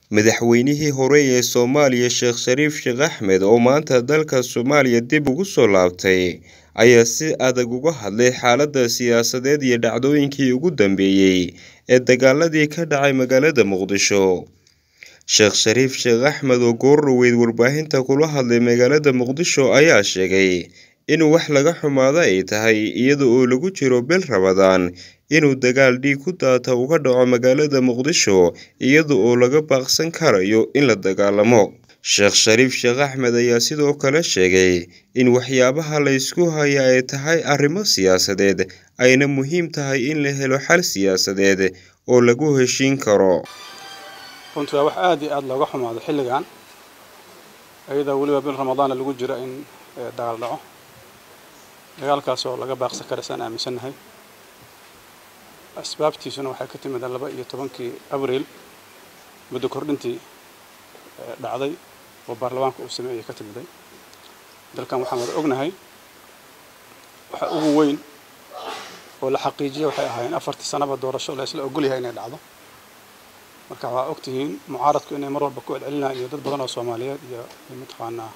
madaxweynihii hore ee soomaaliya sheekh shariif sheekh axmed oo maanta dalka soomaaliya dib ugu soo laabtay ayaa si adag uga hadlay xaaladda siyaasadeed iyo dhacdooyinkii ugu dambeeyey ee dagaaladii ka dhacay magaalada muqdisho sheekh shariif sheekh axmed oo goordhoweyd warbaahinta kula hadlay magaalada muqdisho ayaa sheegay in wax laga xumaado ay tahay iyada oo lagu jiro bil rabadaan inuu dagaal dhiig ku daata uga dhaco magaalada muqdisho iyada oo laga baaqsan karayo in la dagaalamo sheekh shariif sheekh axmed ayaa sidoo kale sheegay in waxyaabaha la ysku haya ay tahay arrimo siyaasadeed ayna muhiim tahay in la helo xal siyaasadeed oo lagu heshiin karo runtii waa wax aada iyo aada looga xumaado xilligan iyadoo weliba bil ramadaana lagu jiro in dagaal dhaco dagaalkaas oo laga baaqsan kara saan aaminsannahay asbaabtiisuna waxay ka timid laba iyo tobankii abriil muddo kordhintii dhacday oo baarlamaanka uu sameeyey ka timiday dalkan waxaan wada ognahay waxa ugu weyn oo la xaqiijiya waxay ahaayeen afartii sanaba doorasho la isla ogolyahay inay dhacdo marka waxaa og tihiin mucaaradku inay mar walba ku celcelinayaan iyo dad badan oo soomaaliyeed iyo mataqaanaa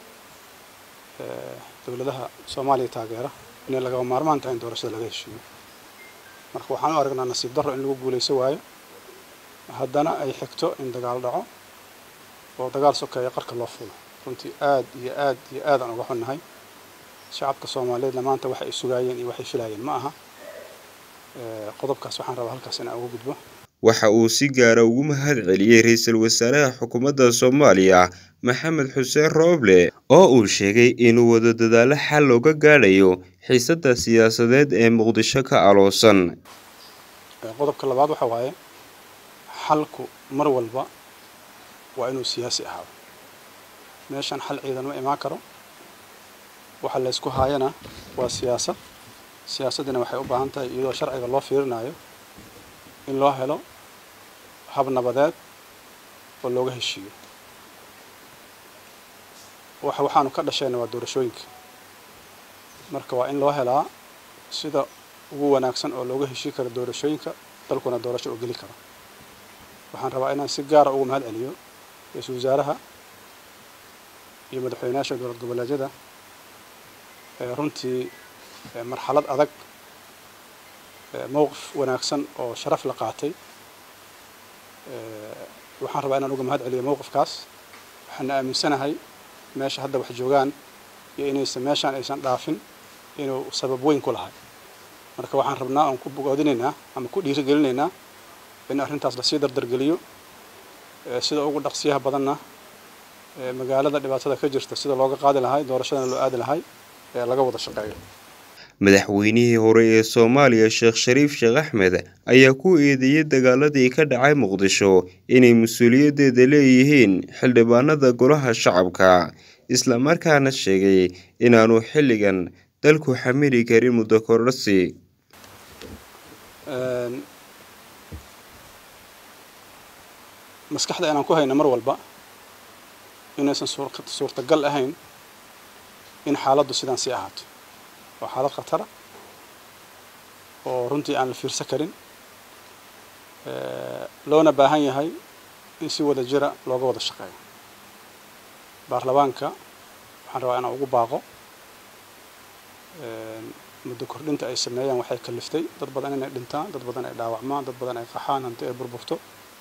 dowladaha soomaaliya taageera inay lagaba maarmaan tahay in doorashada laga heshiiyo marka waxaan u aragnaa nasiib darro in lagu guulayso waayo haddana ay xigto in dagaal dhaco oo dagaal sokeeya qarka loo fulo runtii aad iyo aad iyo aad aan uga xunnahay shacabka soomaaliyeedna maanta waxay ay sugaayeen iyo waxay filaayeen ma aha qodobkaas waxaan rabaa halkaas inaan uga gudbo waxa uu si gaara ugu mahad celiyey ra-iisul wasaaraha xukuumadda soomaaliya maxamed xuseen rooble oo uu sheegay inuu wado dadaalo xal looga gaadhayo xiisadda siyaasadeed ee muqdisho ka aloosan qodobka labaad waxa waaye xalku mar walba waa inuu siyaasi ahaado meeshan xal ciidan ma imaan karo waxa laysku haayana waa siyaasad siyaasaddina waxay u baahan tahay iyadoo sharciga loo fiirinayo in loo helo hab nabadeed oo looga heshiiyo waxa waxaanu ka dhashayna waa doorashooyinka marka waa in loo helaa sida ugu wanaagsan oo looga heshii karo doorashooyinka dalkuna doorasho oo geli karo waxaan rabaa inaan si gaara ugu mahad celiyo ra-iisul wasaaraha iyo madaxweynayaasha dowlad goboleedyada runtii marxalad adag mowqif wanaagsan oo sharaf la qaatay waxaan rabaa inaan uga mahad celiyo mowqifkaas waxaana aaminsanahay meesha hadda wax joogaan iyo inaysan meeshaan aysan dhaafin inuu sabab weyn ku lahay marka waxaan rabnaa oon ku bogoodinaynaa ama ku dhiirigelinaynaa in arrintaas lasii dardargeliyo sida ugu dhaqsiyaha badanna magaalada dhibaatada ka jirta sida looga qaadi lahay doorashadana loo aadi lahay ee laga wada shaqeeyo madaxweynihii hore ee soomaaliya sheekh shariif sheekh axmed ayaa ku eedeeyey dagaaladii ka dhacay muqdisho inay mas-uuliyaddeeda leeyihiin xildhibaanada golaha shacabka islamarkaana sheegay inaanu xilligan dalku xamili karin muddo kordhasi maskaxda inaan ku hayno mar walba inaysan suurtagal ahayn in xaaladdu sidaan sii ahaato waa xaalad khatara oo runtii aan la fiirsan karin loona baahan yahay in si wada jira looga wada shaqeeyo baarlamaanka waxaan rabaa inaan ugu baaqo muddo kordhinta ay sameeyaan waxay kaliftay dad badan inay dhintaan dad badan ay dhaawacmaan dad badan ay qaxaan hanti ay burburto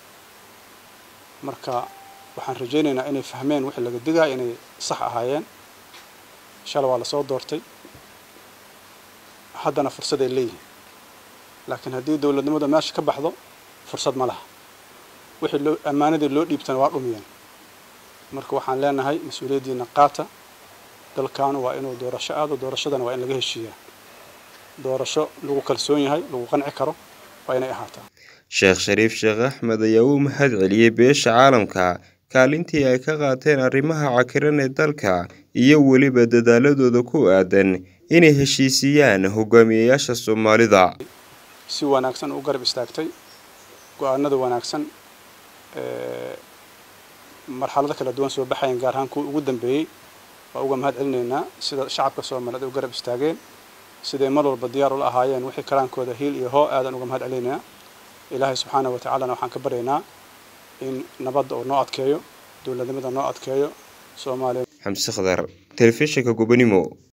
marka waxaan rajaynaynaa inay fahmeen wixii laga digaya inay sax ahaayeen shalay waa lasoo doortay haddana fursad ay leeyihiin laakiin haddii dowladnimada meesha ka baxdo fursad ma laha wixii loo ammaanadii loo dhiibtana waa dhumiyeen marka waxaan leenahay mas-uuliyaddiina qaata dalkaanu waa inuu doorasho aado doorashadana waa in laga heshiiyaa doorasho lagu kalsoon yahay lagu qanci karo waa inay ahaataa sheekh shariif sheekh axmed ayaa u mahad celiyey beesha caalamka kaalintii ay ka qaateen arrimaha cakiran ee dalka iyo weliba dadaaladooda ku aadan inay heshiisiyaan hogaamiyayaasha soomaalida si wanaagsan u garab istaagtay go-aanada wanaagsan marxalado kala duwan soo baxayan gaar ahaan kuwa ugu dambeeyey waa uga mahad celinaynaa sida shacabka soomaaliyeed u garab istaageen siday mar walba diyaar ula ahaayeen wixii karaankooda hiil iyo hoo aadan uga mahad celinaynaa ilaahay subxaana wa tacaalana waxaan ka baryaynaa in nabadda uu noo adkeeyo dowladnimada noo adkeeyo soomaaliya xamse khadar telefishinka gobonimo